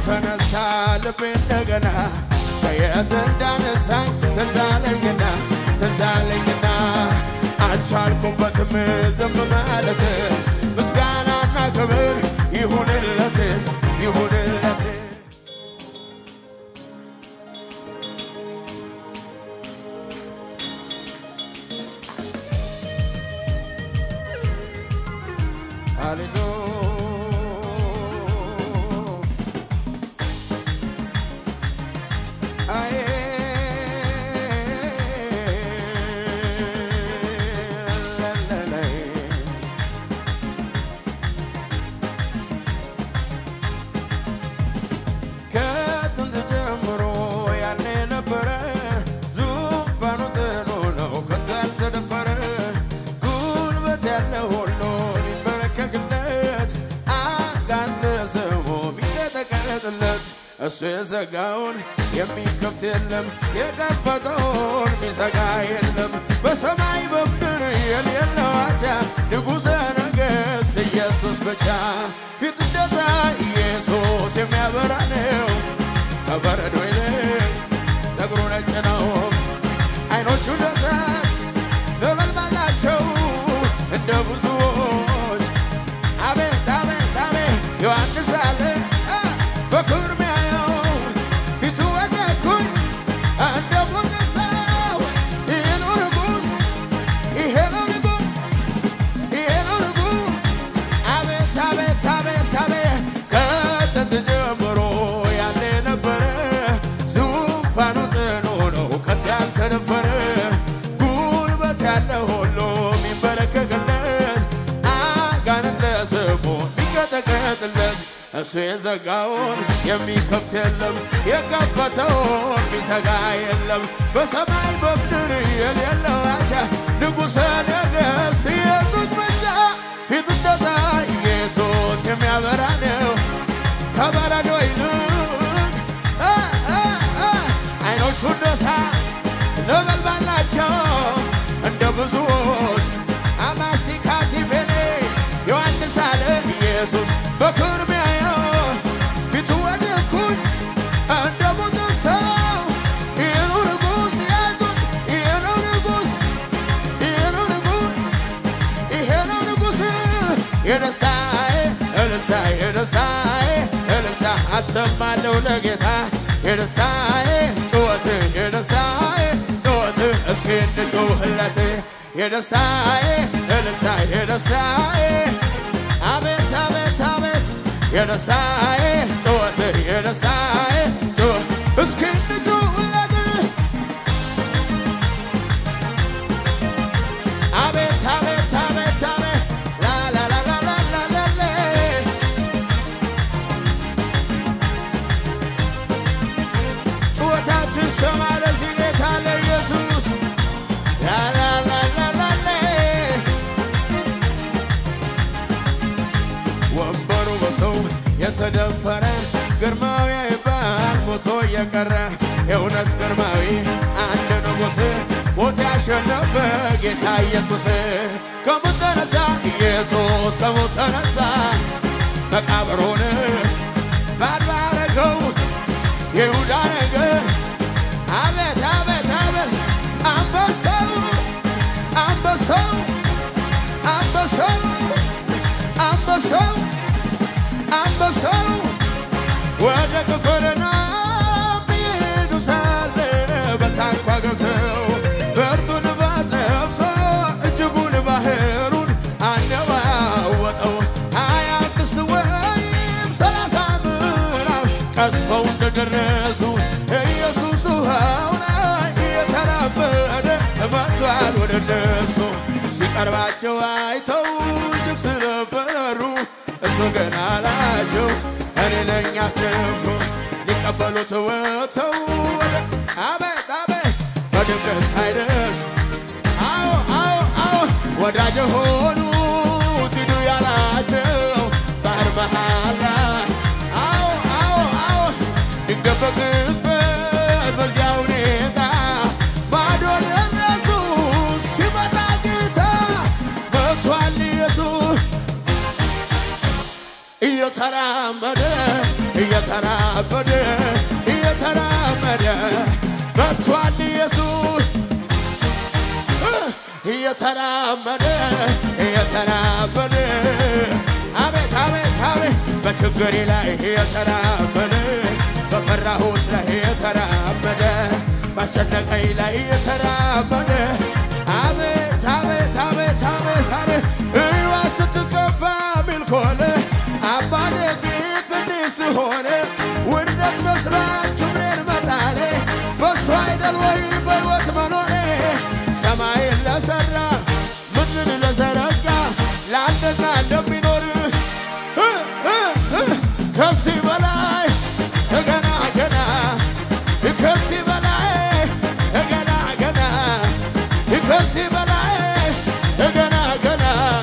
ተነሳ ልቤ እንደገና ከየት እንዳነሳኝ ተዛለኝና ተዛለኝና አልቻልኩበትም ዝም ማለት ምስጋናና ክብር ይሁንለት ይሁንለት ከጥንት ጀምሮ ያኔ ነበረ ዙፋኑ ጽኑ ነው ከቶ ያልተደፈረ ጉልበት ያለ ሁሉ ሊንበረከክለት አጋንንት ስሙ ቢቀጠቀጥለት እሱ የዘጋውን የሚከፍት የለም የከፈተውን ሚዘጋ የለም በሰማይ በምድር የሌለው አቻ ንጉሠ ነገሥት ኢየሱስ ብቻ ፊት እንደታ ኢየሱስ የሚያበራ ነው ከበረዶ ይልቅ ፀጉሩ ነጭ ነው አይኖቹ እንደ እሳት ነበልባል ናቸው እንደ ብዙዎች አቤት አቤት አቤት ዮሐንስ አለ አ፣ በክብር ሚያየው ፊቱ ወደኩኝ እንደ ሞተ ሰው ይሄ ነው ንጉሥ ይሄ ነው ንጉሥ ይሄ ነው ንጉሥ አቤት አቤት አቤት አቤት ከጥንት ጀምሮ ያለ ነበረ ዙፋኑ ጽኑ ነው ከቶ ያልተደፈረ ጉልበት ያለ ሁሉ የሚንበረከክለት አጋንንት ለስሙ የሚቀጠቀጥለት እሱ የዘጋውን የሚከፍት የለም የከፈተውን የሚዘጋ የለም በሰማይ በምድር የሌለው አቻ ንጉሠ ነገሥት ኢየሱስ ብቻ ፊቱ እንደታ ኢየሱስ የሚያበራ ነው ከበረዶ ይልቅ አ፣ አ፣ አ፣ አይኖቹ እንደ እሳት ነበልባል ናቸው እንደ ብዙዎች አማሲካቲፌኔ ዮሐንስ አለ ኢየሱስ በክብር ሚያየው ፊቱ ወደኩኝ እንደ ሞተ ሰው ይህ ነው ንጉሥ ያዙት ይህ ነው ንጉሥ ይህ ነው ንጉሥ ይሄ ነው ንጉሥ የደስታዬ እልልታ የደስታዬ እልልታ አሰማለሁ ለጌታ የደስታዬ ጩኸት የደስታዬ ጩኸት እስኪ እንጩህለት የደስታዬ እልልታ የደስታዬ አቤት አቤት አቤት የደስታዬ ጩኸት የደስታዬ ጩኸት እስኪ እንጩህለት አቤት አቤት አቤት አቤት ላላላላላላላ ጩኸታችን ሰማ ለዚህ ጌታ ለኢየሱስ ላላላላላላ ወንበሩ በሰው የተደፈረ ግርማዊ ይባል ሞቶ የቀረ የእውነት ግርማዊ አንድ ንጉሥ ሞት ያሸነፈ ጌታ ኢየሱስ ከሞት ተነሳ ኢየሱስ ከሞት ተነሳ መቃብሩን ባዶ አረገው ይሁዳ ነገር አቤት አቤት አቤት አንበሳው አንበሳው አንበሳው አንበሳው አንበሳው ወደ ቅፍርናሆም ይሄዱ ሳለ በታንኳ ገብተው ብርቱ ንፋስ ነፍሶ እጅጉን ባህሩን አነዋወጠው ሀያ አምስት ወይም ሰላሳ ምዕራፍ ቀስፈው እንደደረሱ ኢየሱስ ውሃው ላይ እየተራመደ መጥቷል ወደ እነሱ ሲቀርባቸው አይተው እጅግ ስለፈሩ እሱ ግን አላቸው እኔ ነኝ አትፍሩ ሊቀበሉት ወጥተው ወደ አቤት አቤት በድንገት ሳይደርስ አዎ አዎ አዎ ወዳጅ የሆኑት ሂዱ ያላቸው ባህር መሃል ላይ አዎ አዎ አዎ ድንገት በቅጽበት በዚያ ሁኔታ ባዶ ደረሱ ሲመጣ ጌታ መጥቷል ኢየሱስ እየተራመደ እየተራመደ እየተራመደ እየተራመደ አቤት አቤት አቤት በችግሬ ላይ እየተራመደ በፈራሁት ላይ እየተራመደ ባስጨነቀኝ ላይ እየተራመደ አቤት አቤት አቤት አቤት አቤት እዩዋ ስትከፋ ሚልኮነ አባቴ ጌት እንዲህ ስሆነ ውርደት መስራት ክብሬን መጣሌ በሱ አይደል ወይ በሕይወት መኖሬ ሰማይን ለሠራ ምድርን ለዘረጋ ለአንድና እንደሚኖር እ እ እ ከዚህ በላይ ገና ገና ከዚህ በላይ ገና ገና ከዚህ በላይ ገና ገና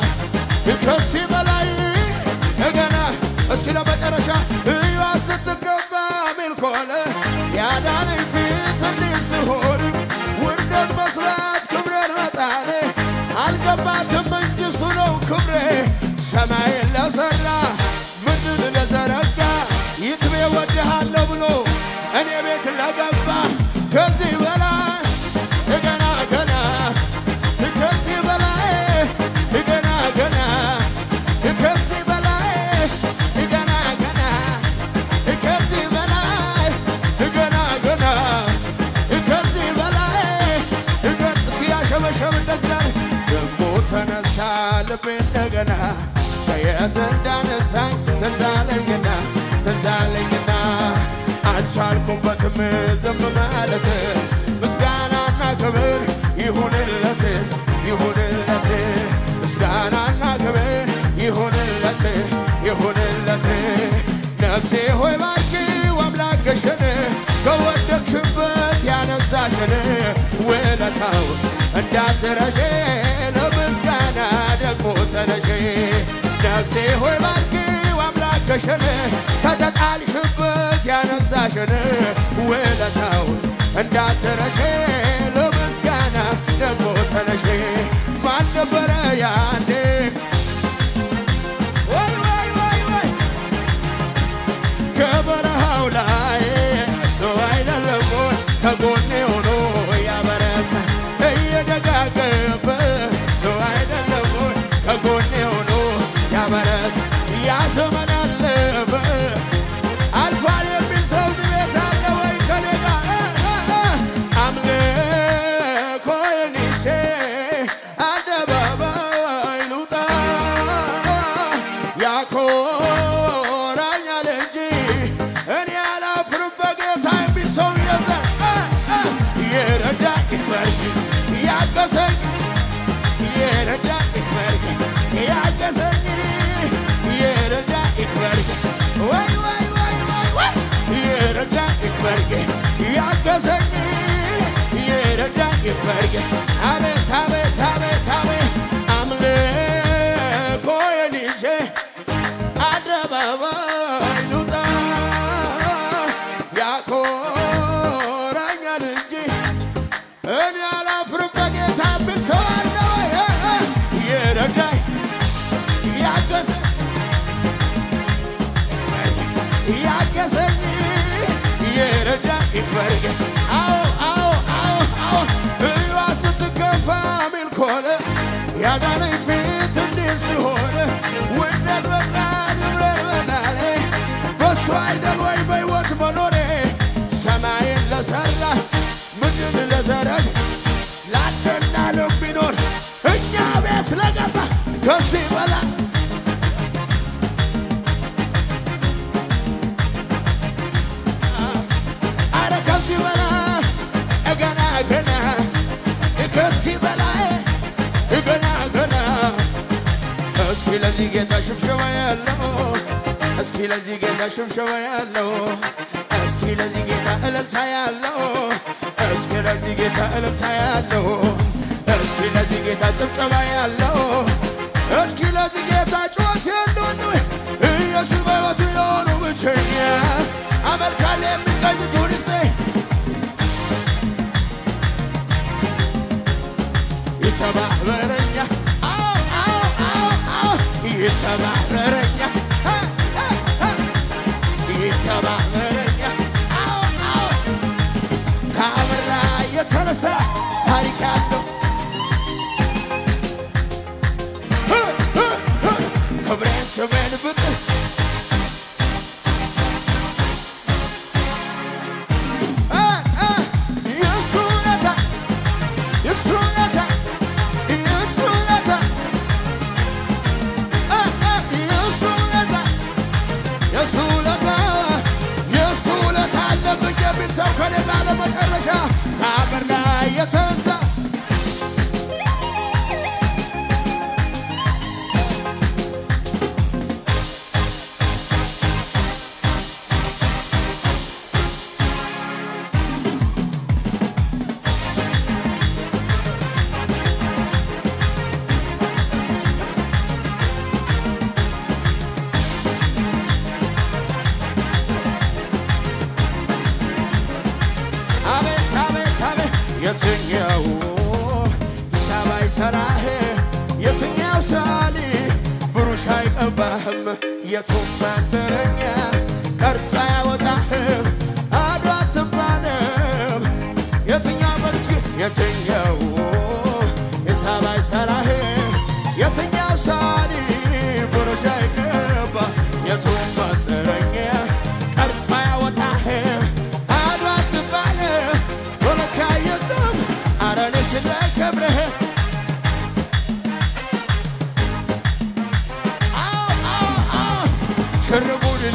ከዚህ በላይ ገና እስኪ ለመጨረሻ እዩዋ ስትገባ ሚል ከሆነ ያዳነኝ ፊት እንዲህ ስሆን ውርደት መስራት ክብሬን መጣኔ አልገባትም እንጂ እሱ ነው ክብሬ ሰማይን ለሠራ ምድርን ለዘረጋ ይትቤ ወድሃለሁ ብሎ እኔ ቤት ለገባ ከዚህ በላይ ገና ገና ከዚህ በላይ ገና ገና ከዚህ በላይ ገና ገና ከዚህ በላይ ገና ገና ከዚህ በላይ ገና እስኪ ያሸበሸብ እንደዚህ ላይ ደሞ ተነሳ ልቤ እንደገና ከየት እንዳነሳኝ ተዛለኝና ተዛለኝና አልቻልኩበትም ዝም ማለት ምስጋናና ክብር ይሁንለት ይሁንለት ምስጋናና ክብር ይሁንለት ይሁንለት ነፍሴ ሆይ ባርኪው አምላክሽን ከወደቅሽበት ያነሳሽን ውለታው እንዳትረሺ ለምስጋና ደግሞ ተነሺ ነፍሴ ሆይ ባርኪው አምላክሽን ከተጣልሽበት ያነሳሽን ውለታው እንዳትረሺ ለምስጋና ደግሞ ተነሺ ማን ነበረ ያኔ ወይ ወይ ወይ ወይ ከበረሃው ላይ እሱ አይደለም ወይ ከጎኔ ሆኖ ያበረታ እየደጋገፈ እሱ አይደለም ወይ ከጎኔ ሆኖ ያበረታ ያ ዘመን አለፈ አልፏል የሚል ሰው እዚህ ቤት አለ ወይ ከኔ ጋር አምልኮዬን ይዤ አደባባይ ልውጣ ያኮራኛል እንጂ እኔ አላፍርም በጌታ የሚል ሰው የዘ የረዳኝ ይክበርኝ ያገዘኝ የረዳኝ ይክበርኝ ያገዘኝ የረዳኝ ይክበርኝ ወይ ወይ ወይ ወይ ወይ የረዳኝ ይክበርኝ ያገዘኝ የረዳኝ ይክበርኝ አቤት አቤት አቤት አቤት አምልኮዬን ይዤ አደባባይ ልውጣ ያኮራኛል እንጂ እኔ አላፍርም በጌታ የሚል ሰው አለ ወይ? የረዳኝ ያገዘኝ ያገዘኝ የረዳኝ ይክበርኝ። አዎ አዎ አዎ አዎ እዩዋ ስትገፋ ሚል ከሆነ ያዳነኝ ፊት እንዲህ ሲሆን ውደት በዝናት ብረት በናኔ በሱ አይደል ወይ በሕይወት መኖሬ ሰማይን ለሠራ ምድርን ለዘረግ ላንተና ለሚኖር እኛ ቤት ለገባ ከዚህ በላይ አረ ከዚህ በላይ ገና ገና ከዚህ በላይ ገና ገና እስኪ ለዚህ ጌታ ሽብሸባ ያለው እስኪ ለዚህ ጌታ ሽብሸባ ያለው እስኪ ለዚህ ጌታ እልልታ ያለው እስኪ ለዚህ ጌታ እልልታ ያለው እስኪ ለዚህ ጌታ ጭብጨባ ያለው እስኪ ለዚህ ጌታ ጩኸት ያለው ኢየሱስ በሕይወቱ የሆኑ ብቸኛ አመልካለ የሚቀኝ ቱሪስቴ ይተባበረኛ አዎ አዎ አዎ አዎ ይተባበረኛ ሀ፣ ሀ፣ ሀ። ይተባበረኛ አዎ አዎ ከአበራ የተነሳ ታሪክ ያለው የትኛው ሂሳብ አይሰራህ የትኛው ሳሊ ብሩሽ አይቀባህም የቱም መንደረኛ ከእርሱ አያወጣህም አዶ አትባልም የትኛው በርስ የትኛው ሂሳብ አይሰራህ የትኛው ሳሊ ብሩሽ አይቀባ የቱም መንደረኛ ከእርሱ አያወጣህም አዶ አትባልም ወለካ የለም አረኔ ስለ ክብርህ አዎ አዎ አዎ ሽርጉድል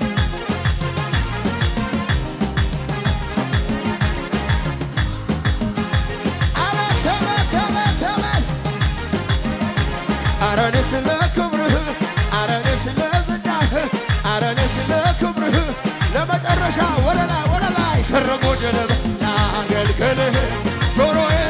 አቤት አቤት አቤት አቤት አረኔ ስለ ክብርህ አረኔ ስለ ዝናህ አረኔ ስለ ክብርህ ለመጨረሻ ወደ ላይ ወደ ላይ ሽርጉድል ላገልግልህ ጆሮዬ